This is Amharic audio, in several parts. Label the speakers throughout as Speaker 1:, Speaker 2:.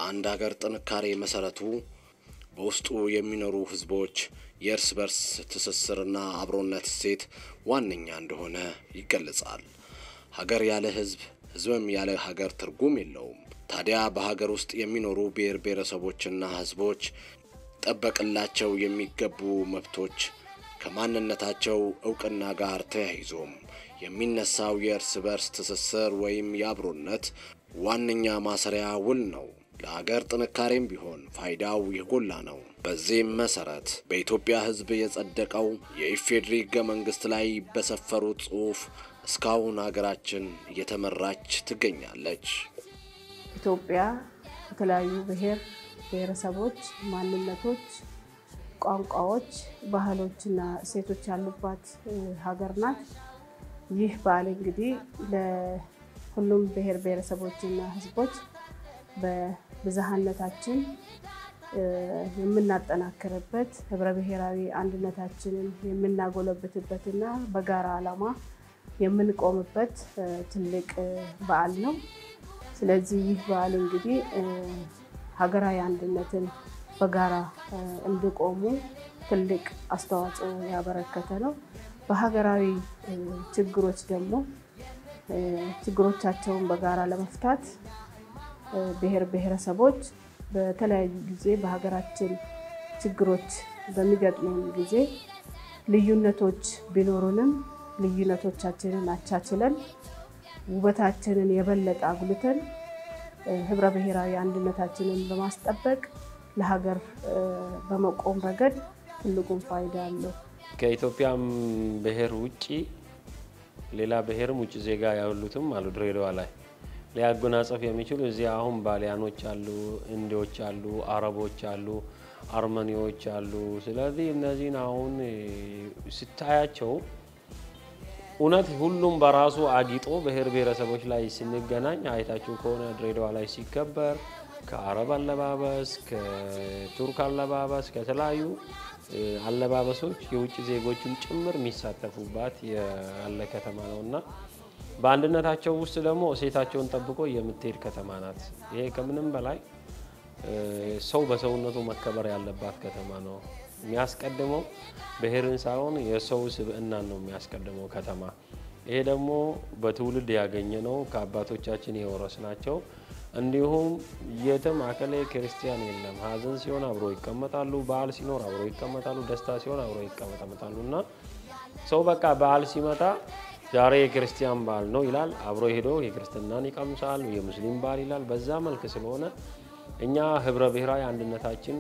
Speaker 1: የአንድ ሀገር ጥንካሬ መሰረቱ በውስጡ የሚኖሩ ህዝቦች የእርስ በርስ ትስስርና አብሮነት እሴት ዋነኛ እንደሆነ ይገለጻል። ሀገር ያለ ህዝብ፣ ህዝብም ያለ ሀገር ትርጉም የለውም። ታዲያ በሀገር ውስጥ የሚኖሩ ብሔር ብሔረሰቦችና ህዝቦች ጠበቅላቸው የሚገቡ መብቶች ከማንነታቸው እውቅና ጋር ተያይዞም የሚነሳው የእርስ በርስ ትስስር ወይም የአብሮነት ዋነኛ ማሰሪያ ውል ነው። ለሀገር ጥንካሬም ቢሆን ፋይዳው የጎላ ነው። በዚህም መሰረት በኢትዮጵያ ህዝብ የጸደቀው የኢፌዴሪ ህገ መንግስት ላይ በሰፈሩት ጽሑፍ እስካሁን ሀገራችን እየተመራች ትገኛለች።
Speaker 2: ኢትዮጵያ የተለያዩ ብሔር ብሔረሰቦች፣ ማንነቶች፣ ቋንቋዎች፣ ባህሎችና እሴቶች ያሉባት ሀገር ናት። ይህ በዓል እንግዲህ ለሁሉም ብሔር ብሔረሰቦችና ህዝቦች በብዝሃነታችን የምናጠናክርበት ህብረ ብሔራዊ አንድነታችንን የምናጎለብትበትና በጋራ ዓላማ የምንቆምበት ትልቅ በዓል ነው። ስለዚህ ይህ በዓል እንግዲህ ሀገራዊ አንድነትን በጋራ እንዲቆሙ ትልቅ አስተዋጽኦ ያበረከተ ነው። በሀገራዊ ችግሮች ደግሞ ችግሮቻቸውን በጋራ ለመፍታት ብሔር ብሔረሰቦች በተለያዩ ጊዜ በሀገራችን ችግሮች በሚገጥሙን ጊዜ ልዩነቶች ቢኖሩንም ልዩነቶቻችንን አቻችለን ውበታችንን የበለጠ አጉልተን ህብረ ብሔራዊ አንድነታችንን በማስጠበቅ ለሀገር በመቆም ረገድ ትልቁን ፋይዳ አለው።
Speaker 3: ከኢትዮጵያም ብሔር ውጭ ሌላ ብሔርም ውጭ ዜጋ ያሉትም አሉ ድሬዳዋ ላይ ሊያጎናጸፍ የሚችሉ እዚህ አሁን ባሊያኖች አሉ፣ እንዲዎች አሉ፣ አረቦች አሉ፣ አርመኒዎች አሉ። ስለዚህ እነዚህን አሁን ስታያቸው እውነት ሁሉም በራሱ አጊጦ ብሔር ብሔረሰቦች ላይ ስንገናኝ አይታችሁ ከሆነ ድሬዳዋ ላይ ሲከበር ከአረብ አለባበስ፣ ከቱርክ አለባበስ፣ ከተለያዩ አለባበሶች የውጭ ዜጎችም ጭምር የሚሳተፉባት ያለ ከተማ ነው እና በአንድነታቸው ውስጥ ደግሞ እሴታቸውን ጠብቆ የምትሄድ ከተማ ናት። ይሄ ከምንም በላይ ሰው በሰውነቱ መከበር ያለባት ከተማ ነው። የሚያስቀድመው ብሔርን ሳይሆን የሰው ስብዕናን ነው የሚያስቀድመው ከተማ። ይሄ ደግሞ በትውልድ ያገኘ ነው፣ ከአባቶቻችን የወረስ ናቸው። እንዲሁም የትም አከሌ ክርስቲያን የለም። ሀዘን ሲሆን አብሮ ይቀመጣሉ፣ በዓል ሲኖር አብሮ ይቀመጣሉ፣ ደስታ ሲሆን አብሮ ይቀመጣሉ እና ሰው በቃ በዓል ሲመጣ ዛሬ የክርስቲያን በዓል ነው ይላል። አብሮ ሄዶ የክርስትናን ይቀምሳል፣ የሙስሊም በዓል ይላል። በዛ መልክ ስለሆነ እኛ ህብረ ብሔራዊ አንድነታችን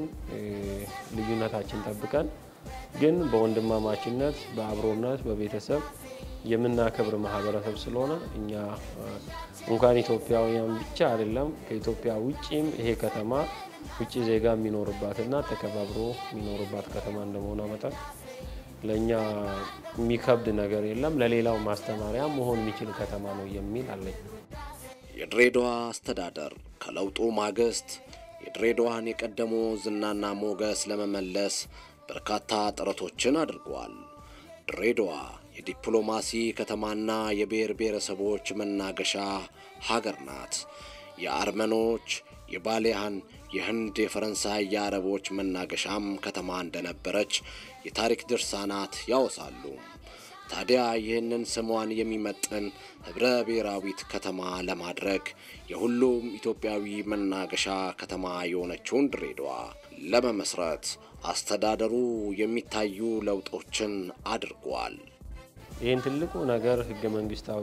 Speaker 3: ልዩነታችን ጠብቀን ግን በወንድማማችነት በአብሮነት በቤተሰብ የምናከብር ማህበረሰብ ስለሆነ እኛ እንኳን ኢትዮጵያውያን ብቻ አይደለም ከኢትዮጵያ ውጭም ይሄ ከተማ ውጭ ዜጋ የሚኖርባትና ተከባብሮ የሚኖርባት ከተማ እንደመሆኗ መጠን ለእኛ የሚከብድ ነገር የለም። ለሌላው ማስተማሪያ መሆን የሚችል ከተማ ነው የሚል አለኝ።
Speaker 1: የድሬዳዋ አስተዳደር ከለውጡ ማግስት የድሬዳዋን የቀደሞ ዝናና ሞገስ ለመመለስ በርካታ ጥረቶችን አድርጓል። ድሬዳዋ የዲፕሎማሲ ከተማና የብሔር ብሔረሰቦች መናገሻ ሀገር ናት። የአርመኖች፣ የባሊያን፣ የህንድ፣ የፈረንሳይ፣ የአረቦች መናገሻም ከተማ እንደነበረች የታሪክ ድርሳናት ያወሳሉ። ታዲያ ይህንን ስሟን የሚመጥን ህብረ ብሔራዊት ከተማ ለማድረግ የሁሉም ኢትዮጵያዊ መናገሻ ከተማ የሆነችውን ድሬዳዋ ለመመስረት አስተዳደሩ የሚታዩ ለውጦችን አድርጓል።
Speaker 3: ይህን ትልቁ ነገር ህገ መንግስታዊ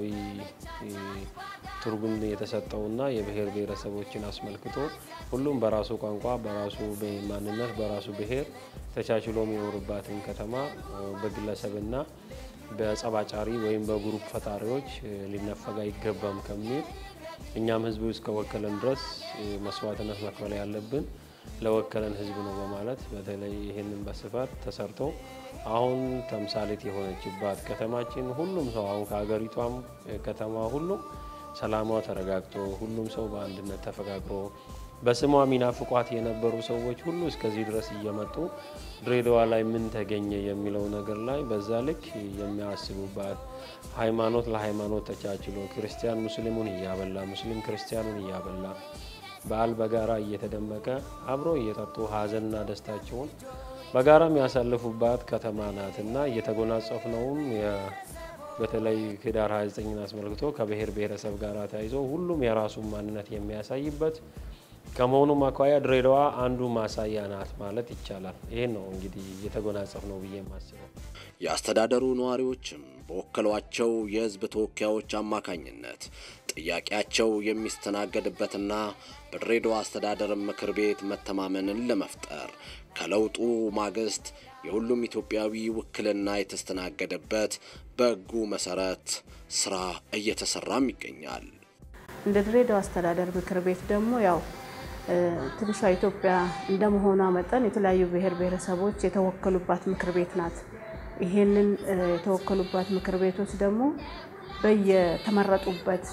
Speaker 3: ትርጉም የተሰጠውና የብሔር ብሔረሰቦችን አስመልክቶ ሁሉም በራሱ ቋንቋ፣ በራሱ ማንነት፣ በራሱ ብሔር ተቻችሎ የሚኖርባትን ከተማ በግለሰብና በጸባጫሪ ወይም በግሩፕ ፈጣሪዎች ሊነፈግ አይገባም ከሚል እኛም ህዝብ እስከወከለን ድረስ መስዋዕትነት መክፈል ያለብን ለወከለን ህዝብ ነው በማለት በተለይ ይህንን በስፋት ተሰርቶ አሁን ተምሳሌት የሆነችባት ከተማችን ሁሉም ሰው አሁን ከሀገሪቷም ከተማ ሁሉም ሰላሟ ተረጋግቶ ሁሉም ሰው በአንድነት ተፈቃቅሮ በስሟ የሚናፍቋት የነበሩ ሰዎች ሁሉ እስከዚህ ድረስ እየመጡ ድሬዳዋ ላይ ምን ተገኘ የሚለው ነገር ላይ በዛ ልክ የሚያስቡባት ሃይማኖት ለሃይማኖት ተቻችሎ ክርስቲያን ሙስሊሙን እያበላ ሙስሊም ክርስቲያኑን እያበላ በዓል በጋራ እየተደመቀ አብሮ እየጠጡ ሀዘንና ደስታቸውን በጋራ የሚያሳልፉባት ከተማ ናትና እየተጎናጸፍነውም በተለይ ህዳር 29ን አስመልክቶ ከብሔር ብሔረሰብ ጋር ተያይዞ ሁሉም የራሱን ማንነት የሚያሳይበት ከመሆኑም አኳያ ድሬዳዋ አንዱ ማሳያ ናት ማለት ይቻላል። ይህን ነው እንግዲህ እየተጎናጸፍ ነው ብዬ የማስበው።
Speaker 1: የአስተዳደሩ ነዋሪዎችም በወከሏቸው የህዝብ ተወካዮች አማካኝነት ጥያቄያቸው የሚስተናገድበትና በድሬዳዋ አስተዳደር ምክር ቤት መተማመንን ለመፍጠር ከለውጡ ማግስት የሁሉም ኢትዮጵያዊ ውክልና የተስተናገደበት በሕጉ መሰረት ስራ እየተሰራም ይገኛል።
Speaker 2: እንደ ድሬዳዋ አስተዳደር ምክር ቤት ደግሞ ያው ትንሿ ኢትዮጵያ እንደመሆኗ መጠን የተለያዩ ብሔር ብሔረሰቦች የተወከሉባት ምክር ቤት ናት። ይሄንን የተወከሉባት ምክር ቤቶች ደግሞ በየተመረጡበት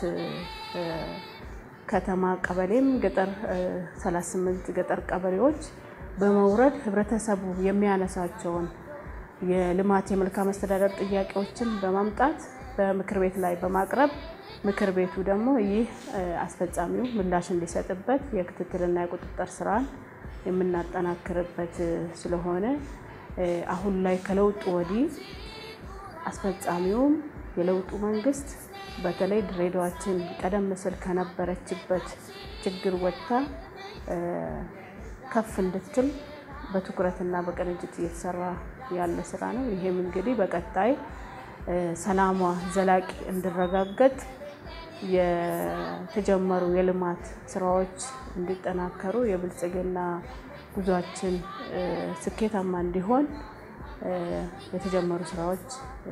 Speaker 2: ከተማ ቀበሌም ገጠር 38 ገጠር ቀበሌዎች በመውረድ ህብረተሰቡ የሚያነሳቸውን የልማት የመልካም አስተዳደር ጥያቄዎችን በማምጣት በምክር ቤት ላይ በማቅረብ ምክር ቤቱ ደግሞ ይህ አስፈጻሚው ምላሽ እንዲሰጥበት የክትትልና የቁጥጥር ስራን የምናጠናክርበት ስለሆነ አሁን ላይ ከለውጡ ወዲህ አስፈጻሚውም የለውጡ መንግስት በተለይ ድሬዳዋችን ቀደም ሲል ከነበረችበት ችግር ወጥታ ከፍ እንድትል በትኩረትና በቅንጅት እየተሰራ ያለ ስራ ነው። ይሄም እንግዲህ በቀጣይ ሰላሟ ዘላቂ እንዲረጋገጥ የተጀመሩ የልማት ስራዎች እንዲጠናከሩ የብልጽግና ጉዟችን ስኬታማ እንዲሆን የተጀመሩ ስራዎች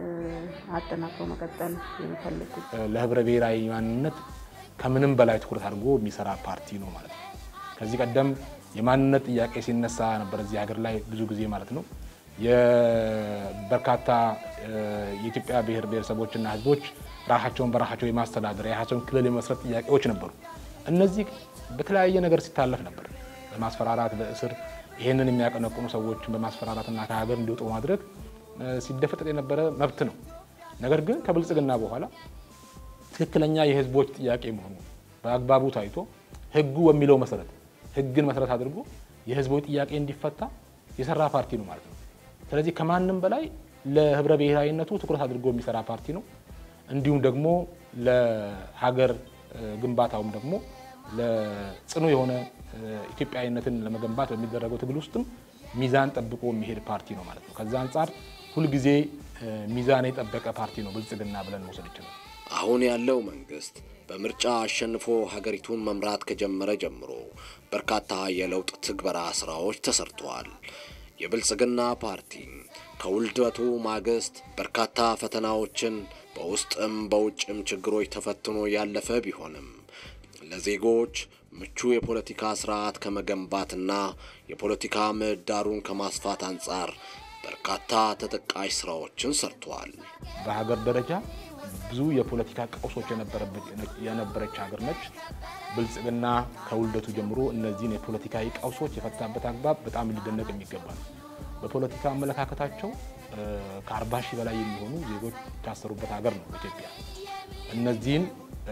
Speaker 2: አጠናክሮ መቀጠል የሚፈልጉ
Speaker 4: ለህብረ ብሔራዊ ማንነት ከምንም በላይ ትኩረት አድርጎ የሚሰራ ፓርቲ ነው ማለት ነው። ከዚህ ቀደም የማንነት ጥያቄ ሲነሳ ነበር እዚህ ሀገር ላይ ብዙ ጊዜ ማለት ነው። የበርካታ የኢትዮጵያ ብሔር ብሔረሰቦችና ህዝቦች ራሳቸውን በራሳቸው የማስተዳደር የራሳቸውን ክልል የመስረት ጥያቄዎች ነበሩ። እነዚህ በተለያየ ነገር ሲታለፍ ነበር። በማስፈራራት በእስር ይህንን የሚያቀነቅኑ ሰዎችን በማስፈራራትና ከሀገር እንዲወጡ ማድረግ ሲደፈጠጥ የነበረ መብት ነው። ነገር ግን ከብልጽግና በኋላ ትክክለኛ የህዝቦች ጥያቄ መሆኑ በአግባቡ ታይቶ ህጉ በሚለው መሰረት ህግን መሰረት አድርጎ የህዝቦች ጥያቄ እንዲፈታ የሰራ ፓርቲ ነው ማለት ነው። ስለዚህ ከማንም በላይ ለህብረ ብሔራዊነቱ ትኩረት አድርጎ የሚሰራ ፓርቲ ነው። እንዲሁም ደግሞ ለሀገር ግንባታውም ደግሞ ለጽኑ የሆነ ኢትዮጵያዊነትን ለመገንባት በሚደረገው ትግል ውስጥም ሚዛን ጠብቆ የሚሄድ ፓርቲ ነው ማለት ነው። ከዛ አንጻር ሁልጊዜ ሚዛን የጠበቀ ፓርቲ ነው ብልጽግና ብለን መውሰድ ይችላል።
Speaker 1: አሁን ያለው መንግስት በምርጫ አሸንፎ ሀገሪቱን መምራት ከጀመረ ጀምሮ በርካታ የለውጥ ትግበራ ስራዎች ተሰርተዋል። የብልጽግና ፓርቲ ከውልደቱ ማግስት በርካታ ፈተናዎችን በውስጥም በውጭም ችግሮች ተፈትኖ ያለፈ ቢሆንም ለዜጎች ምቹ የፖለቲካ ስርዓት ከመገንባትና የፖለቲካ ምህዳሩን ከማስፋት አንጻር በርካታ ተጠቃሽ ስራዎችን ሰርተዋል።
Speaker 4: በሀገር ደረጃ ብዙ የፖለቲካ ቀውሶች የነበረች ሀገር ነች። ብልጽግና ከውልደቱ ጀምሮ እነዚህን የፖለቲካዊ ቀውሶች የፈታበት አግባብ በጣም ሊደነቅ የሚገባ ነው። በፖለቲካ አመለካከታቸው ከአርባ ሺህ በላይ የሚሆኑ ዜጎች የታሰሩበት ሀገር ነው ኢትዮጵያ። እነዚህን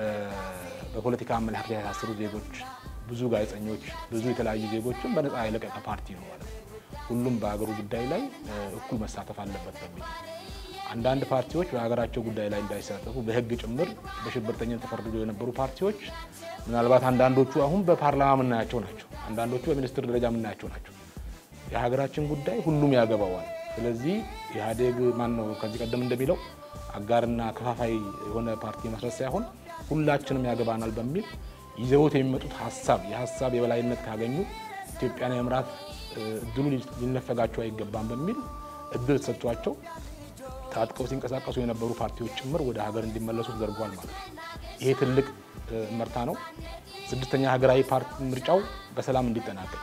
Speaker 4: በፖለቲካ አመለካከት የታሰሩ ዜጎች፣ ብዙ ጋዜጠኞች፣ ብዙ የተለያዩ ዜጎችን በነፃ የለቀቀ ፓርቲ ነው ማለት ነው። ሁሉም በሀገሩ ጉዳይ ላይ እኩል መሳተፍ አለበት በሚል አንዳንድ ፓርቲዎች በሀገራቸው ጉዳይ ላይ እንዳይሳተፉ በሕግ ጭምር በሽብርተኝነት ተፈርድዶ የነበሩ ፓርቲዎች ምናልባት አንዳንዶቹ አሁን በፓርላማ የምናያቸው ናቸው። አንዳንዶቹ በሚኒስትር ደረጃ የምናያቸው ናቸው። የሀገራችን ጉዳይ ሁሉም ያገባዋል። ስለዚህ ኢህአዴግ ማን ነው ከዚህ ቀደም እንደሚለው አጋርና ከፋፋይ የሆነ ፓርቲ መስረት ሳይሆን ሁላችንም ያገባናል በሚል ይዘውት የሚመጡት ሀሳብ የሀሳብ የበላይነት ካገኙ ኢትዮጵያን የመምራት እድሉ ሊነፈጋቸው አይገባም በሚል እድል ተሰጥቷቸው ታጥቀው ሲንቀሳቀሱ የነበሩ ፓርቲዎች ጭምር ወደ ሀገር እንዲመለሱ ተደርጓል ማለት ነው። ይሄ ትልቅ እመርታ ነው። ስድስተኛ ሀገራዊ ፓርቲ ምርጫው በሰላም እንዲጠናቀቅ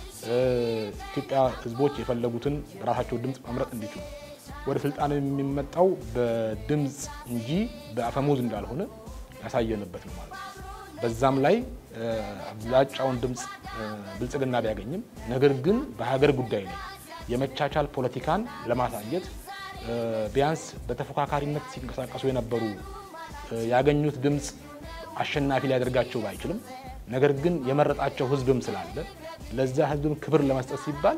Speaker 4: ኢትዮጵያ ሕዝቦች የፈለጉትን በራሳቸው ድምፅ መምረጥ እንዲችሉ ወደ ስልጣን የሚመጣው በድምፅ እንጂ በአፈሙዝ እንዳልሆነ ያሳየንበት ነው ማለት ነው። በዛም ላይ አብላጫውን ድምፅ ብልጽግና ቢያገኝም ነገር ግን በሀገር ጉዳይ ላይ የመቻቻል ፖለቲካን ለማሳየት ቢያንስ በተፎካካሪነት ሲንቀሳቀሱ የነበሩ ያገኙት ድምፅ አሸናፊ ሊያደርጋቸው ባይችልም ነገር ግን የመረጣቸው ህዝብም ስላለ ለዛ ህዝብም ክብር ለመስጠት ሲባል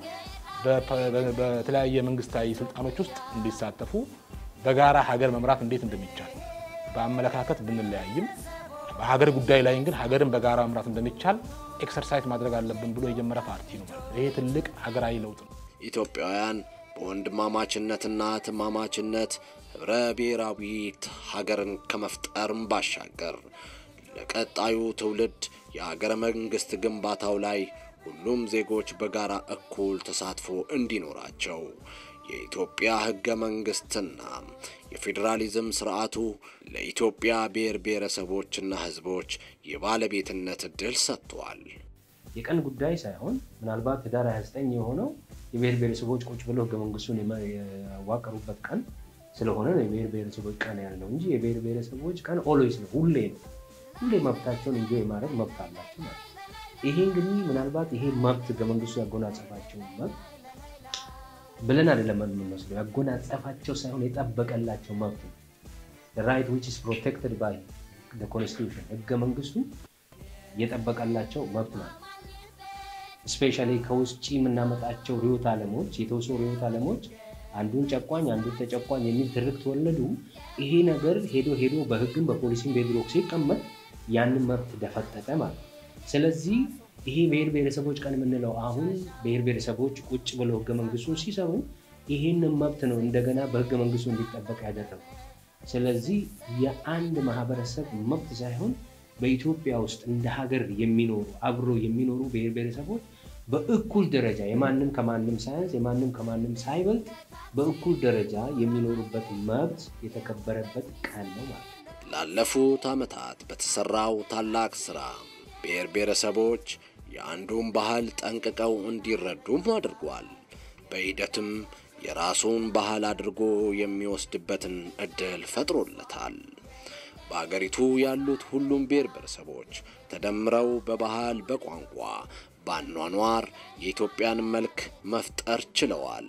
Speaker 4: በተለያየ መንግስታዊ ስልጣኖች ውስጥ እንዲሳተፉ በጋራ ሀገር መምራት እንዴት እንደሚቻል በአመለካከት ብንለያይም በሀገር ጉዳይ ላይ ግን ሀገርን በጋራ መምራት እንደሚቻል ኤክሰርሳይዝ ማድረግ አለብን ብሎ የጀመረ ፓርቲ ነው። ይሄ ትልቅ ሀገራዊ ለውጥ ነው።
Speaker 1: ኢትዮጵያውያን በወንድማማችነትና ትማማችነት ህብረ ብሔራዊ ሀገርን ከመፍጠርም ባሻገር ለቀጣዩ ትውልድ የሀገረ መንግስት ግንባታው ላይ ሁሉም ዜጎች በጋራ እኩል ተሳትፎ እንዲኖራቸው የኢትዮጵያ ህገ መንግስትና የፌዴራሊዝም ስርዓቱ ለኢትዮጵያ ብሔር ብሔረሰቦችና ህዝቦች የባለቤትነት እድል ሰጥቷል።
Speaker 3: የቀን ጉዳይ ሳይሆን ምናልባት ህዳር 29 የሆነው የብሔር ብሔረሰቦች ቁጭ ብለው ህገ መንግስቱን ያዋቀሩበት ቀን ስለሆነ ነው የብሔር ብሔረሰቦች ቀን ያለው እንጂ የብሔር ብሔረሰቦች ቀን ኦልዌይስ ነው፣ ሁሌ ነው። ሁሌ መብታቸውን እንጆ የማድረግ መብት አላቸው ማለት ነው። ይሄ እንግዲህ ምናልባት ይሄ መብት ህገ መንግስቱ ያጎናጸፋቸው መብት ብለን አይደለም የምንወስደው፣ ያጎናጸፋቸው ሳይሆን የጠበቀላቸው መብት ነው። ራይት ዊች ኢዝ ፕሮቴክትድ ባይ ኮንስቲቱሽን ህገ መንግስቱ የጠበቀላቸው መብት ናቸው። ስፔሻሊ ከውጭ የምናመጣቸው ርዕዮተ ዓለሞች የተወሰኑ ርዕዮተ ዓለሞች አንዱን ጨቋኝ አንዱን ተጨቋኝ የሚል ትርክት ተወለዱ። ይሄ ነገር ሄዶ ሄዶ በህግም በፖሊሲም በድሮክ ሲቀመጥ ያንን መብት ደፈጠጠ ማለት ነው። ስለዚህ ይሄ ብሔር ብሔረሰቦች ቀን የምንለው አሁን ብሔር ብሔረሰቦች ቁጭ ብለው ህገ መንግስቱን ሲሰሩ ይህንን መብት ነው እንደገና በህገ መንግስቱ እንዲጠበቅ ያደረጉ። ስለዚህ የአንድ ማህበረሰብ መብት ሳይሆን በኢትዮጵያ ውስጥ እንደ ሀገር የሚኖሩ አብሮ የሚኖሩ ብሔር ብሔረሰቦች በእኩል ደረጃ የማንም ከማንም ሳያንስ የማንም ከማንም ሳይበልጥ በእኩል ደረጃ የሚኖሩበት መብት የተከበረበት ቀን ነው ማለት ነው።
Speaker 1: ላለፉት ዓመታት በተሰራው ታላቅ ስራ ብሔር ብሔረሰቦች የአንዱን ባህል ጠንቅቀው እንዲረዱም አድርጓል። በሂደትም የራሱን ባህል አድርጎ የሚወስድበትን እድል ፈጥሮለታል። በአገሪቱ ያሉት ሁሉም ብሔር ብሔረሰቦች ተደምረው በባህል፣ በቋንቋ፣ በአኗኗር የኢትዮጵያን መልክ መፍጠር ችለዋል።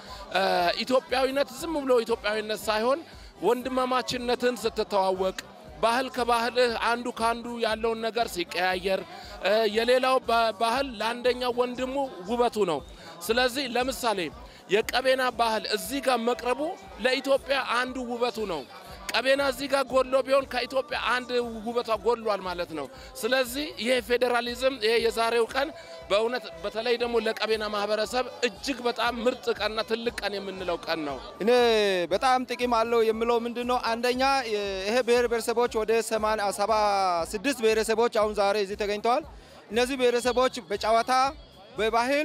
Speaker 5: ኢትዮጵያዊነት ዝም ብሎ ኢትዮጵያዊነት ሳይሆን ወንድማማችነትን ስትተዋወቅ ባህል ከባህልህ አንዱ ከአንዱ ያለውን ነገር ሲቀያየር የሌላው ባህል ለአንደኛው ወንድሙ ውበቱ ነው። ስለዚህ ለምሳሌ የቀቤና ባህል እዚህ ጋር መቅረቡ ለኢትዮጵያ አንዱ ውበቱ ነው። ቀቤና እዚህ ጋር ጎድሎ ቢሆን ከኢትዮጵያ አንድ ውበቷ ጎድሏል ማለት ነው። ስለዚህ ይሄ ፌዴራሊዝም ይሄ የዛሬው ቀን በእውነት በተለይ ደግሞ ለቀቤና ማህበረሰብ እጅግ በጣም ምርጥ ቀንና ትልቅ ቀን የምንለው ቀን ነው።
Speaker 6: እኔ በጣም ጥቅም አለው የምለው ምንድን ነው? አንደኛ ይሄ ብሔር ብሔረሰቦች ወደ ሰባ ስድስት ብሔረሰቦች አሁን ዛሬ እዚህ ተገኝተዋል። እነዚህ ብሔረሰቦች በጨዋታ በባህል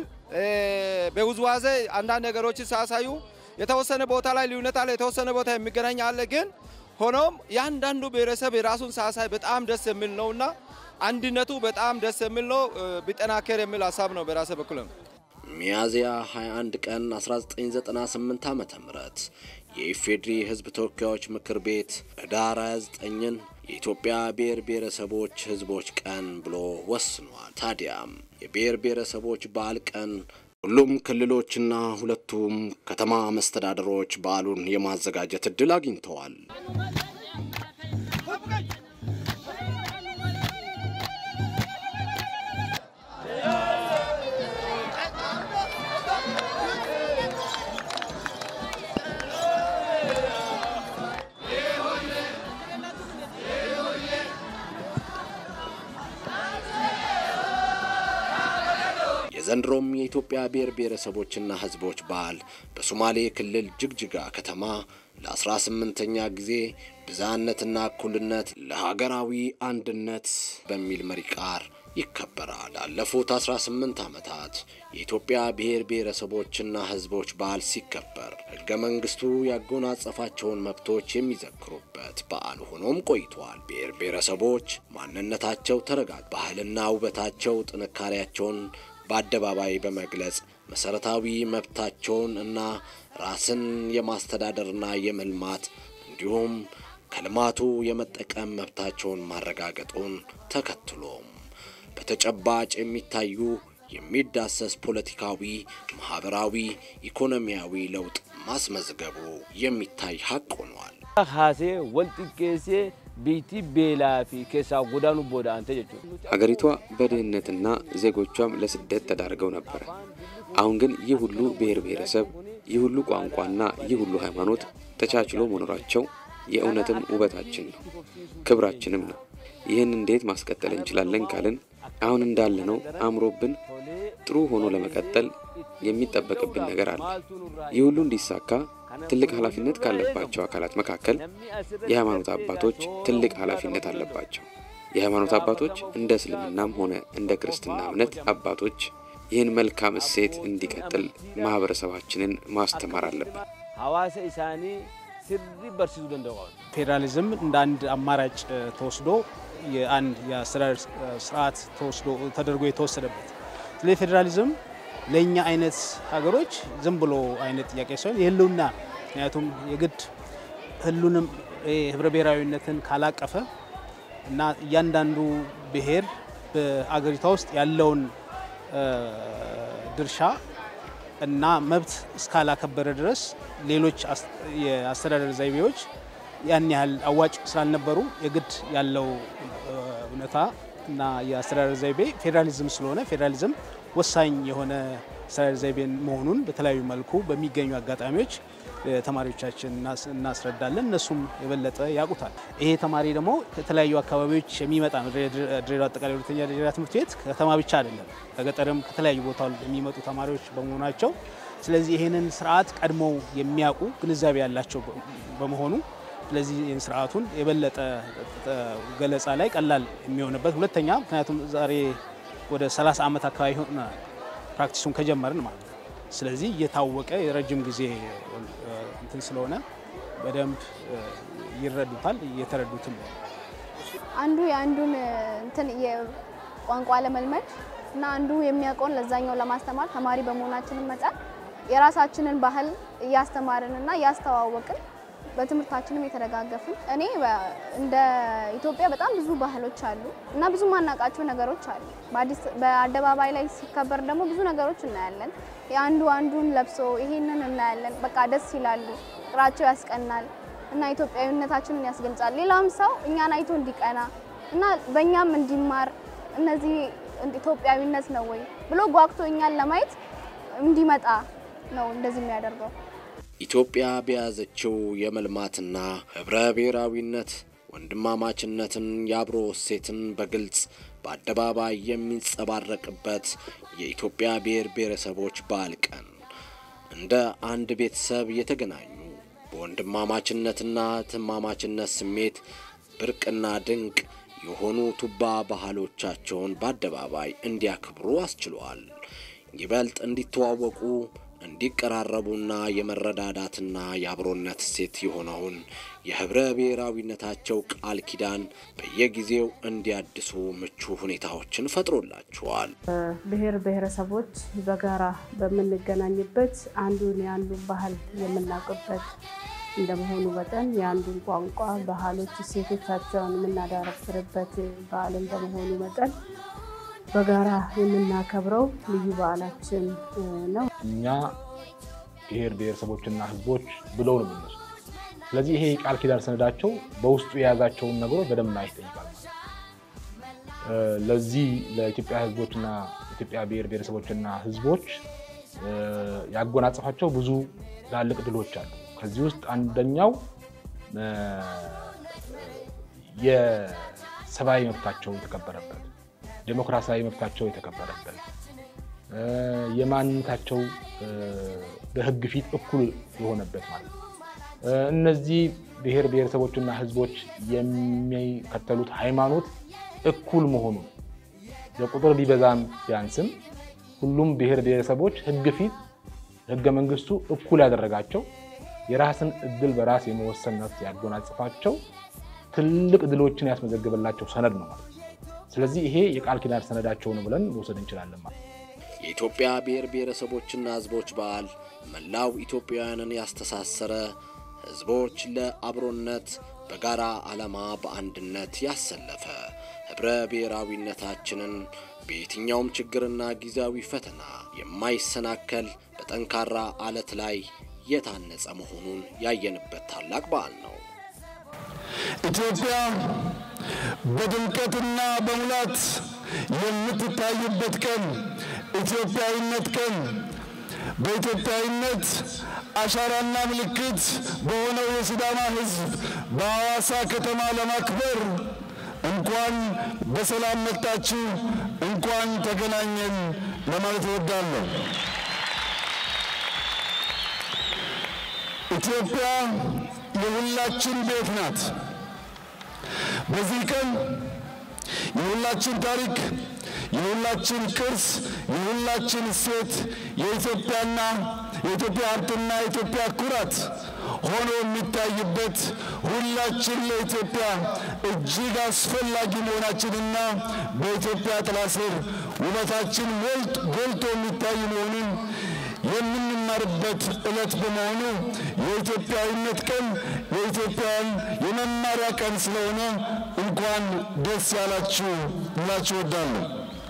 Speaker 6: በውዝዋዜ አንዳንድ ነገሮችን ሳያሳዩ የተወሰነ ቦታ ላይ ልዩነት አለ፣ የተወሰነ ቦታ የሚገናኝ አለ። ግን ሆኖም የአንዳንዱ ብሔረሰብ የራሱን ሳያሳይ በጣም ደስ የሚል ነው እና አንድነቱ በጣም ደስ የሚል ነው። ቢጠናከር የሚል ሀሳብ ነው በራሴ በኩል።
Speaker 1: ሚያዝያ 21 ቀን 1998 ዓ.ም የኢፌዴሪ ሕዝብ ተወካዮች ምክር ቤት ህዳር 29ን የኢትዮጵያ ብሔር ብሔረሰቦች ህዝቦች ቀን ብሎ ወስኗል። ታዲያም የብሔር ብሔረሰቦች በዓል ቀን ሁሉም ክልሎችና ሁለቱም ከተማ መስተዳደሮች በዓሉን የማዘጋጀት እድል አግኝተዋል። የዘንድሮም የኢትዮጵያ ብሔር ብሔረሰቦችና ህዝቦች በዓል በሶማሌ ክልል ጅግጅጋ ከተማ ለአስራ ስምንተኛ ጊዜ ብዝሃነትና እኩልነት ለሀገራዊ አንድነት በሚል መሪ ቃል ይከበራል። ላለፉት 18 ዓመታት የኢትዮጵያ ብሔር ብሔረሰቦችና ህዝቦች በዓል ሲከበር ህገ መንግስቱ ያጎናጸፋቸውን መብቶች የሚዘክሩበት በዓል ሆኖም ቆይቷል። ብሔር ብሔረሰቦች ማንነታቸው ተረጋግ ባህልና ውበታቸው ጥንካሬያቸውን በአደባባይ በመግለጽ መሰረታዊ መብታቸውን እና ራስን የማስተዳደርና የመልማት እንዲሁም ከልማቱ የመጠቀም መብታቸውን ማረጋገጡን ተከትሎም በተጨባጭ የሚታዩ የሚዳሰስ ፖለቲካዊ፣ ማህበራዊ፣ ኢኮኖሚያዊ ለውጥ ማስመዝገቡ የሚታይ ሀቅ ሆኗል።
Speaker 7: ሀሴ ወልጥጌሴ ቢቲ ቤላ ፊ ኬሳ ጎዳኑ ቦዳ አንተ ጀቹ
Speaker 8: ሀገሪቷ በድህነትና ዜጎቿም ለስደት ተዳርገው ነበረ። አሁን ግን ይህ ሁሉ ብሔር ብሔረሰብ፣ ይህ ሁሉ ቋንቋና ይህ ሁሉ ሃይማኖት ተቻችሎ መኖራቸው የእውነትም ውበታችን ነው፣ ክብራችንም ነው። ይህን እንዴት ማስቀጠል እንችላለን ካልን አሁን እንዳለነው አምሮብን ጥሩ ሆኖ ለመቀጠል የሚጠበቅብን ነገር አለ። ይህ ሁሉ እንዲሳካ ትልቅ ኃላፊነት ካለባቸው አካላት መካከል የሃይማኖት አባቶች ትልቅ ኃላፊነት አለባቸው። የሃይማኖት አባቶች እንደ እስልምናም ሆነ እንደ ክርስትና እምነት አባቶች ይህን መልካም እሴት እንዲቀጥል ማህበረሰባችንን ማስተማር አለብን።
Speaker 7: ሀዋሰ ኢሳኒ ስሪ በርሲሱ ደንደዋ
Speaker 9: ፌዴራሊዝም እንደ አንድ አማራጭ ተወስዶ የአንድ የአስተዳደር ስርዓት ተወስዶ ተደርጎ የተወሰደበት ስለዚህ ፌዴራሊዝም ለእኛ አይነት ሀገሮች ዝም ብሎ አይነት ጥያቄ ሳይሆን የህልውና ምክንያቱም የግድ ህሉንም ህብረ ብሔራዊነትን ካላቀፈ እና እያንዳንዱ ብሔር በአገሪቷ ውስጥ ያለውን ድርሻ እና መብት እስካላከበረ ድረስ ሌሎች የአስተዳደር ዘይቤዎች ያን ያህል አዋጭ ስላልነበሩ የግድ ያለው እውነታ እና የአስተዳደር ዘይቤ ፌዴራሊዝም ስለሆነ ፌዴራሊዝም ወሳኝ የሆነ አስተዳደር ዘይቤን መሆኑን በተለያዩ መልኩ በሚገኙ አጋጣሚዎች ተማሪዎቻችን እናስረዳለን። እነሱም የበለጠ ያውቁታል። ይሄ ተማሪ ደግሞ ከተለያዩ አካባቢዎች የሚመጣ ነው። ድሬዳዋ አጠቃላይ ሁለተኛ ደረጃ ትምህርት ቤት ከተማ ብቻ አይደለም፣ ከገጠርም ከተለያዩ ቦታ የሚመጡ ተማሪዎች በመሆናቸው ስለዚህ ይህንን ስርዓት ቀድሞ የሚያውቁ ግንዛቤ ያላቸው በመሆኑ ስለዚህ ይህን ስርዓቱን የበለጠ ገለጻ ላይ ቀላል የሚሆንበት ሁለተኛ ምክንያቱም ዛሬ ወደ 30 ዓመት አካባቢ ሆነ ፕራክቲሱን ከጀመርን ማለት ነው። ስለዚህ እየታወቀ የረጅም ጊዜ እንትን ስለሆነ በደንብ ይረዱታል፣ እየተረዱትም ነው።
Speaker 10: አንዱ የአንዱን እንትን የቋንቋ ለመልመድ እና አንዱ የሚያውቀውን ለዛኛው ለማስተማር ተማሪ በመሆናችንን መጠን የራሳችንን ባህል እያስተማርንና እያስተዋወቅን በትምህርታችንም የተደጋገፍን እኔ እንደ ኢትዮጵያ በጣም ብዙ ባህሎች አሉ እና ብዙ ማናውቃቸው ነገሮች አሉ። በአደባባይ ላይ ሲከበር ደግሞ ብዙ ነገሮች እናያለን። የአንዱ አንዱን ለብሶ ይሄንን እናያለን። በቃ ደስ ይላሉ፣ ፍቅራቸው ያስቀናል እና ኢትዮጵያዊነታችንን ያስገልጻል። ሌላም ሰው እኛን አይቶ እንዲቀና እና በእኛም እንዲማር እነዚህ ኢትዮጵያዊነት ነው ወይ ብሎ ጓጉቶ እኛን ለማየት እንዲመጣ ነው እንደዚህ የሚያደርገው።
Speaker 1: ኢትዮጵያ በያዘችው የመልማትና ህብረ ብሔራዊነት ወንድማማችነትን፣ የአብሮ እሴትን በግልጽ በአደባባይ የሚንጸባረቅበት የኢትዮጵያ ብሔር ብሔረሰቦች በዓል ቀን እንደ አንድ ቤተሰብ የተገናኙ በወንድማማችነትና ትማማችነት ስሜት ብርቅና ድንቅ የሆኑ ቱባ ባህሎቻቸውን በአደባባይ እንዲያክብሩ አስችሏል። ይበልጥ እንዲተዋወቁ እንዲቀራረቡና የመረዳዳትና የአብሮነት እሴት የሆነውን የህብረ ብሔራዊነታቸው ቃል ኪዳን በየጊዜው እንዲያድሱ ምቹ ሁኔታዎችን ፈጥሮላቸዋል።
Speaker 2: ብሔር ብሔረሰቦች በጋራ በምንገናኝበት አንዱን የአንዱን ባህል የምናውቅበት እንደመሆኑ መጠን የአንዱን ቋንቋ፣ ባህሎች፣ እሴቶቻቸውን የምናዳረፍርበት በዓል እንደመሆኑ መጠን በጋራ የምናከብረው ልዩ በዓላችን ነው።
Speaker 4: እኛ ብሔር ብሔረሰቦችና ህዝቦች ብለው ነው የሚነሱ። ስለዚህ ይሄ የቃል ኪዳን ሰነዳቸው በውስጡ የያዛቸውን ነገሮች በደንብ ማየት ይጠይቃል። ለዚህ ለኢትዮጵያ ህዝቦችና ኢትዮጵያ ብሔር ብሔረሰቦችና ህዝቦች ያጎናጸፋቸው ብዙ ትላልቅ ድሎች አሉ። ከዚህ ውስጥ አንደኛው የሰብአዊ መብታቸው የተከበረበት ዴሞክራሲያዊ መብታቸው የተከበረበት የማንነታቸው በህግ ፊት እኩል የሆነበት ማለት ነው። እነዚህ ብሔር ብሔረሰቦችና ህዝቦች የሚከተሉት ሃይማኖት እኩል መሆኑን በቁጥር ቢበዛም ቢያንስም ሁሉም ብሔር ብሔረሰቦች ህግ ፊት ህገ መንግስቱ እኩል ያደረጋቸው የራስን እድል በራስ የመወሰን መብት ያጎናጽፋቸው ትልቅ ድሎችን ያስመዘገበላቸው ሰነድ ነው ማለት ነው። ስለዚህ ይሄ የቃል ኪዳን ሰነዳቸው ነው ብለን መውሰድ እንችላለን ማለት ነው።
Speaker 1: የኢትዮጵያ ብሔር ብሔረሰቦችና ህዝቦች በዓል መላው ኢትዮጵያውያንን ያስተሳሰረ ህዝቦች ለአብሮነት በጋራ ዓላማ በአንድነት ያሰለፈ ህብረ ብሔራዊነታችንን በየትኛውም ችግርና ጊዜያዊ ፈተና የማይሰናከል በጠንካራ አለት ላይ የታነጸ መሆኑን ያየንበት ታላቅ በዓል ነው።
Speaker 11: ኢትዮጵያ በድምቀትና በሙላት የምትታይበት ቀን ኢትዮጵያዊነት ቀን በኢትዮጵያዊነት አሻራና ምልክት በሆነው የሲዳማ ሕዝብ በሐዋሳ ከተማ ለማክበር እንኳን በሰላም መጣችሁ፣ እንኳን ተገናኘን ለማለት እወዳለሁ። ኢትዮጵያ የሁላችን ቤት ናት። በዚህ ቀን የሁላችን ታሪክ፣ የሁላችን ቅርስ፣ የሁላችን እሴት የኢትዮጵያና የኢትዮጵያ ሀብትና የኢትዮጵያ ኩራት ሆኖ የሚታይበት ሁላችን ለኢትዮጵያ እጅግ አስፈላጊ መሆናችንና በኢትዮጵያ ጥላ ስር ውበታችን ጎልቶ የሚታይ መሆኑን የምንማርበት ዕለት በመሆኑ የኢትዮጵያዊነት ቀን የኢትዮጵያን የመማሪያ ቀን ስለሆነ እንኳን ደስ ያላችሁ እላችሁ እወዳለሁ።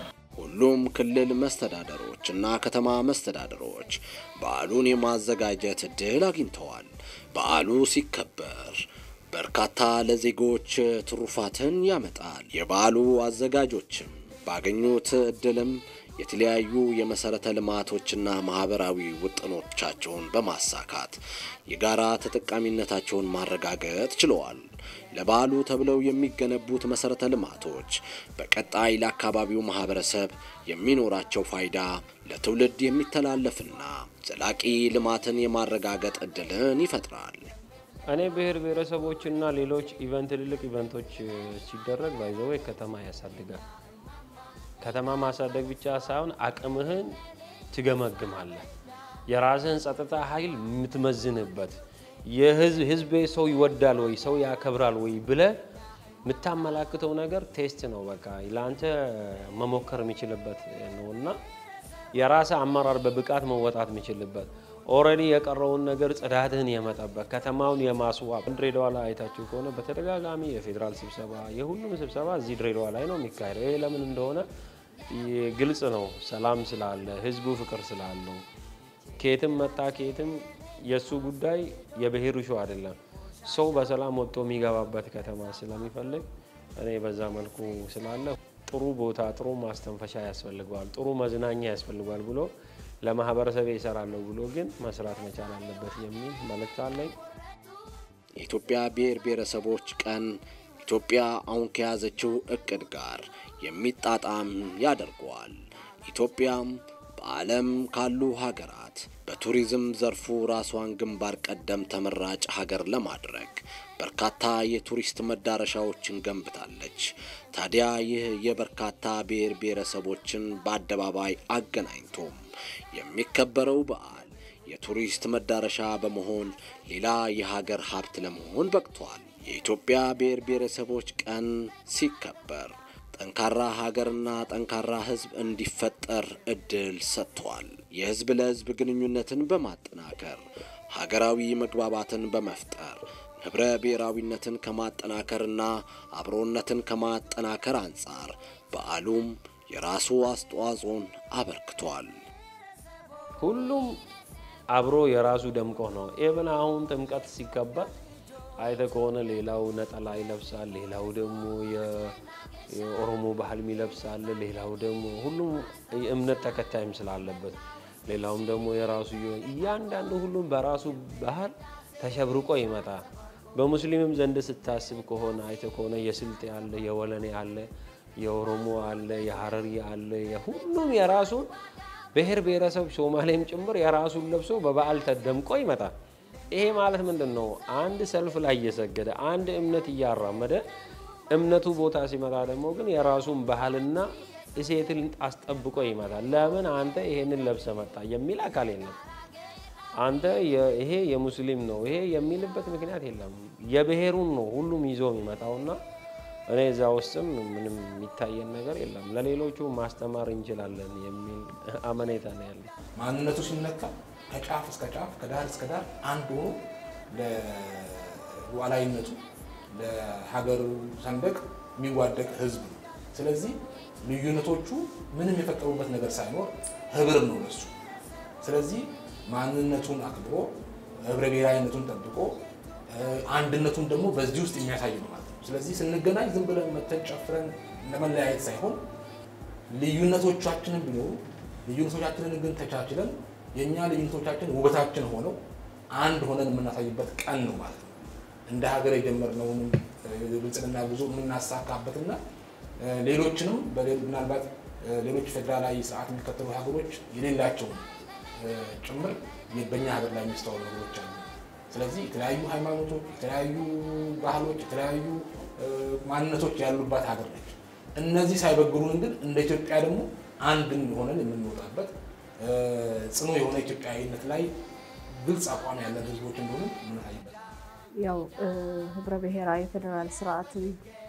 Speaker 1: ሁሉም ክልል መስተዳደሮች እና ከተማ መስተዳደሮች በዓሉን የማዘጋጀት ዕድል አግኝተዋል። በዓሉ ሲከበር በርካታ ለዜጎች ትሩፋትን ያመጣል። የበዓሉ አዘጋጆችም ባገኙት ዕድልም የተለያዩ የመሰረተ ልማቶችና ማህበራዊ ውጥኖቻቸውን በማሳካት የጋራ ተጠቃሚነታቸውን ማረጋገጥ ችለዋል። ለበዓሉ ተብለው የሚገነቡት መሰረተ ልማቶች በቀጣይ ለአካባቢው ማህበረሰብ የሚኖራቸው ፋይዳ ለትውልድ የሚተላለፍና ዘላቂ ልማትን የማረጋገጥ እድልን ይፈጥራል።
Speaker 3: እኔ ብሔር ብሔረሰቦችና ሌሎች ኢቨንት ትልልቅ ኢቨንቶች ሲደረግ ባይዘወ ከተማ ያሳድጋል። ከተማ ማሳደግ ብቻ ሳይሆን አቅምህን ትገመግማለህ። የራስህን ጸጥታ ኃይል የምትመዝንበት የህዝቤ ሰው ይወዳል ወይ ሰው ያከብራል ወይ ብለ የምታመላክተው ነገር ቴስት ነው። በቃ ለአንተ መሞከር የሚችልበት ነው እና የራስ አመራር በብቃት መወጣት የሚችልበት ኦልሬዲ የቀረውን ነገር ጽዳትህን የመጠበቅ ከተማውን የማስዋብ ድሬዳዋ ላይ አይታችሁ ከሆነ በተደጋጋሚ የፌዴራል ስብሰባ የሁሉም ስብሰባ እዚህ ድሬዳዋ ላይ ነው የሚካሄደው። ይሄ ለምን እንደሆነ ግልጽ ነው። ሰላም ስላለ፣ ህዝቡ ፍቅር ስላለው፣ ከየትም መጣ ከየትም የእሱ ጉዳይ የብሔር ሹ አይደለም። ሰው በሰላም ወጥቶ የሚገባበት ከተማ ስለሚፈልግ እኔ በዛ መልኩ ስላለ ጥሩ ቦታ ጥሩ ማስተንፈሻ ያስፈልገዋል፣ ጥሩ መዝናኛ ያስፈልገዋል ብሎ ለማህበረሰብ ይሰራለሁ ብሎ ግን መስራት መቻል አለበት የሚል መልእክት አለኝ።
Speaker 1: የኢትዮጵያ ብሔር ብሔረሰቦች ቀን ኢትዮጵያ አሁን ከያዘችው እቅድ ጋር የሚጣጣም ያደርገዋል። ኢትዮጵያም በዓለም ካሉ ሀገራት በቱሪዝም ዘርፉ ራሷን ግንባር ቀደም ተመራጭ ሀገር ለማድረግ በርካታ የቱሪስት መዳረሻዎችን ገንብታለች። ታዲያ ይህ የበርካታ ብሔር ብሔረሰቦችን በአደባባይ አገናኝቶም የሚከበረው በዓል የቱሪስት መዳረሻ በመሆን ሌላ የሀገር ሀብት ለመሆን በቅቷል። የኢትዮጵያ ብሔር ብሔረሰቦች ቀን ሲከበር ጠንካራ ሀገርና ጠንካራ ሕዝብ እንዲፈጠር እድል ሰጥቷል። የሕዝብ ለሕዝብ ግንኙነትን በማጠናከር ሀገራዊ መግባባትን በመፍጠር ህብረ ብሔራዊነትን ከማጠናከርና አብሮነትን ከማጠናከር አንጻር በዓሉም የራሱ አስተዋጽኦን አበርክቷል።
Speaker 3: ሁሉም አብሮ የራሱ ደምቆ ነው። ኢብን አሁን ጥምቀት ሲከበር አይተ ከሆነ ሌላው ነጠላ ይለብሳል፣ ሌላው ደግሞ የኦሮሞ ባህል ይለብሳል፣ ሌላው ደግሞ ሁሉም የእምነት ተከታይም ስላለበት ሌላውም ደግሞ የራሱ እያንዳንዱ ሁሉም በራሱ ባህል ተሸብርቆ ይመጣል። በሙስሊምም ዘንድ ስታስብ ከሆነ አይተ ከሆነ የስልጤ አለ፣ የወለኔ አለ፣ የኦሮሞ አለ፣ የሀረሪ አለ። ሁሉም የራሱን ብሔር ብሔረሰብ ሶማሌም ጭምር የራሱን ለብሶ በበዓል ተደምቆ ይመጣል። ይሄ ማለት ምንድን ነው? አንድ ሰልፍ ላይ እየሰገደ አንድ እምነት እያራመደ እምነቱ ቦታ ሲመጣ ደግሞ ግን የራሱን ባህልና እሴትን አስጠብቆ ይመጣል። ለምን አንተ ይሄንን ለብሰ መጣ የሚል አካል የለም። አንተ ይሄ የሙስሊም ነው ይሄ የሚልበት ምክንያት የለም። የብሔሩን ነው ሁሉም ይዞ የሚመጣውና እኔ እዛ ውስጥም ምንም የሚታየን ነገር የለም። ለሌሎቹ ማስተማር እንችላለን የሚል አመኔታ ነው ያለ።
Speaker 4: ማንነቱ ሲነካ ከጫፍ እስከ ጫፍ ከዳር እስከ ዳር አንድ ሆኖ ለሉዓላዊነቱ ለሀገሩ ሰንደቅ የሚዋደቅ ህዝብ ነው። ስለዚህ ልዩነቶቹ ምንም የፈጠሩበት ነገር ሳይኖር ህብር ነው ለሱ። ስለዚህ ማንነቱን አክብሮ ህብረ ብሔራዊነቱን ጠብቆ አንድነቱን ደግሞ በዚህ ውስጥ የሚያሳይ ነው ማለት ነው። ስለዚህ ስንገናኝ ዝም ብለን መተን ጨፍረን ለመለያየት ሳይሆን ልዩነቶቻችንን ቢኖሩ ልዩነቶቻችንን ግን ተቻችለን የእኛ ልዩነቶቻችን ውበታችን ሆነው አንድ ሆነን የምናሳይበት ቀን ነው ማለት ነው። እንደ ሀገር የጀመርነውን ብልጽግና ጉዞ የምናሳካበትና ሌሎችንም ምናልባት ሌሎች ፌዴራላዊ ስርዓት የሚከተሉ ሀገሮች የሌላቸውን ጭምር በእኛ ሀገር ላይ የሚስተዋሉ ነገሮች አሉ። ስለዚህ የተለያዩ ሃይማኖቶች፣ የተለያዩ ባህሎች፣ የተለያዩ ማንነቶች ያሉባት ሀገር ነች። እነዚህ ሳይበግሩን ግን እንደ ኢትዮጵያ ደግሞ አንድ ሆነን የምንወጣበት ጽኑ የሆነ ኢትዮጵያዊነት ላይ ግልጽ አቋም ያለን ህዝቦች እንደሆኑ የምናሳይበት
Speaker 2: ያው ህብረ ብሔራዊ ፌዴራል ስርዓትን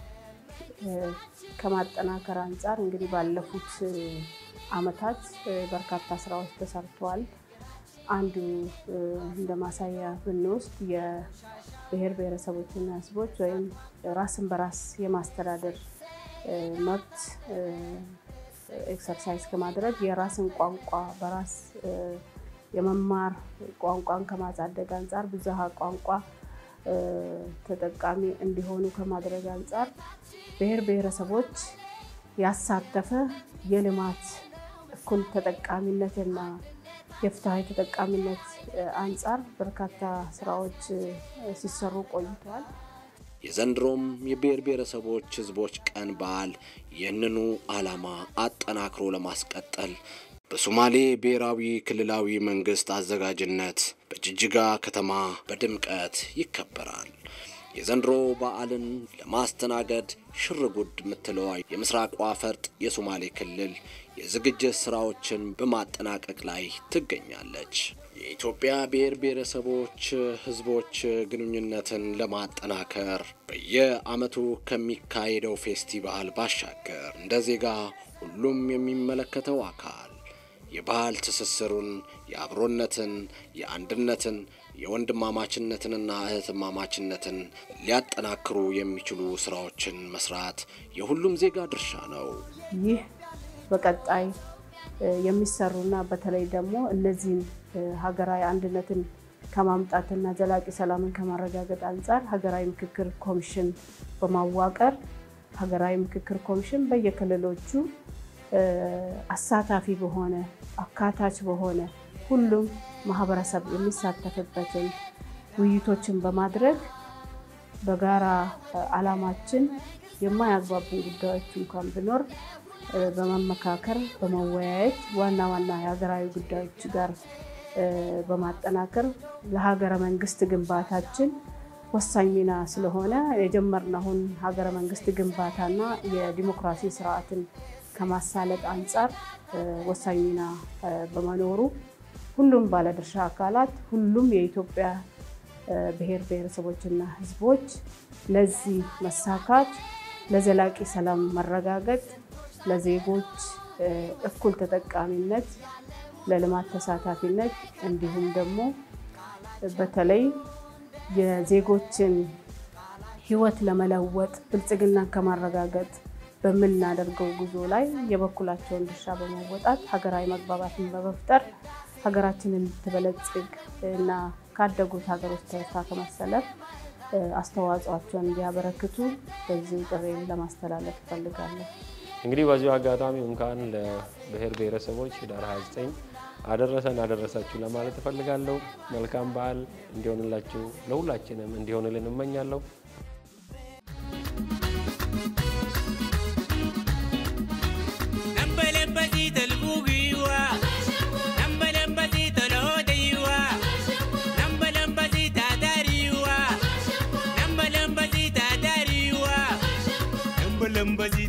Speaker 2: ከማጠናከር አንጻር እንግዲህ ባለፉት አመታት በርካታ ስራዎች ተሰርተዋል። አንዱ እንደ ማሳያ ብንወስድ የብሔር ብሔረሰቦችና ህዝቦች ወይም ራስን በራስ የማስተዳደር መብት ኤክሰርሳይዝ ከማድረግ የራስን ቋንቋ በራስ የመማር ቋንቋን ከማሳደግ አንጻር ብዝሃ ቋንቋ ተጠቃሚ እንዲሆኑ ከማድረግ አንጻር ብሔር ብሔረሰቦች ያሳተፈ የልማት እኩል ተጠቃሚነትና የፍትሐዊ ተጠቃሚነት አንጻር በርካታ ስራዎች ሲሰሩ ቆይተዋል።
Speaker 1: የዘንድሮም የብሔር ብሔረሰቦች ህዝቦች ቀን በዓል ይህንኑ ዓላማ አጠናክሮ ለማስቀጠል በሶማሌ ብሔራዊ ክልላዊ መንግስት አዘጋጅነት በጅጅጋ ከተማ በድምቀት ይከበራል። የዘንድሮ በዓልን ለማስተናገድ ሽር ጉድ የምትለዋ የምስራቋ ፈርጥ የሶማሌ ክልል የዝግጅት ስራዎችን በማጠናቀቅ ላይ ትገኛለች። የኢትዮጵያ ብሔር ብሔረሰቦች ህዝቦች ግንኙነትን ለማጠናከር በየዓመቱ ከሚካሄደው ፌስቲቫል ባሻገር እንደ ዜጋ ሁሉም የሚመለከተው አካል የባህል ትስስሩን፣ የአብሮነትን፣ የአንድነትን፣ የወንድማማችነትንና እህትማማችነትን ሊያጠናክሩ የሚችሉ ስራዎችን መስራት የሁሉም ዜጋ ድርሻ ነው።
Speaker 2: ይህ በቀጣይ የሚሰሩና በተለይ ደግሞ እነዚህን ሀገራዊ አንድነትን ከማምጣትና ዘላቂ ሰላምን ከማረጋገጥ አንጻር ሀገራዊ ምክክር ኮሚሽን በማዋቀር ሀገራዊ ምክክር ኮሚሽን በየክልሎቹ አሳታፊ በሆነ አካታች በሆነ ሁሉም ማህበረሰብ የሚሳተፍበትን ውይይቶችን በማድረግ በጋራ አላማችን የማያግባቡን ጉዳዮች እንኳን ቢኖር በመመካከር በመወያየት ዋና ዋና የሀገራዊ ጉዳዮች ጋር በማጠናከር ለሀገረ መንግስት ግንባታችን ወሳኝ ሚና ስለሆነ የጀመርነውን ሀገረ መንግስት ግንባታና የዲሞክራሲ ስርዓትን ከማሳለጥ አንጻር ወሳኝ ሚና በመኖሩ ሁሉም ባለድርሻ አካላት ሁሉም የኢትዮጵያ ብሔር ብሔረሰቦችና ህዝቦች ለዚህ መሳካት ለዘላቂ ሰላም መረጋገጥ ለዜጎች እኩል ተጠቃሚነት ለልማት ተሳታፊነት እንዲሁም ደግሞ በተለይ የዜጎችን ህይወት ለመለወጥ ብልጽግናን ከማረጋገጥ በምናደርገው ጉዞ ላይ የበኩላቸውን ድርሻ በመወጣት ሀገራዊ መግባባትን በመፍጠር ሀገራችንን እንድትበለጽግ እና ካደጉት ሀገሮች ተርታ ከመሰለፍ አስተዋጽኦቸውን እንዲያበረክቱ በዚህ ጥሬን ለማስተላለፍ እፈልጋለሁ።
Speaker 3: እንግዲህ በዚሁ አጋጣሚ እንኳን ለብሔር ብሔረሰቦች ህዳር 29 አደረሰን አደረሳችሁ ለማለት እፈልጋለሁ። መልካም በዓል እንዲሆንላችሁ ለሁላችንም እንዲሆንልን እመኛለሁ።
Speaker 12: Lambazi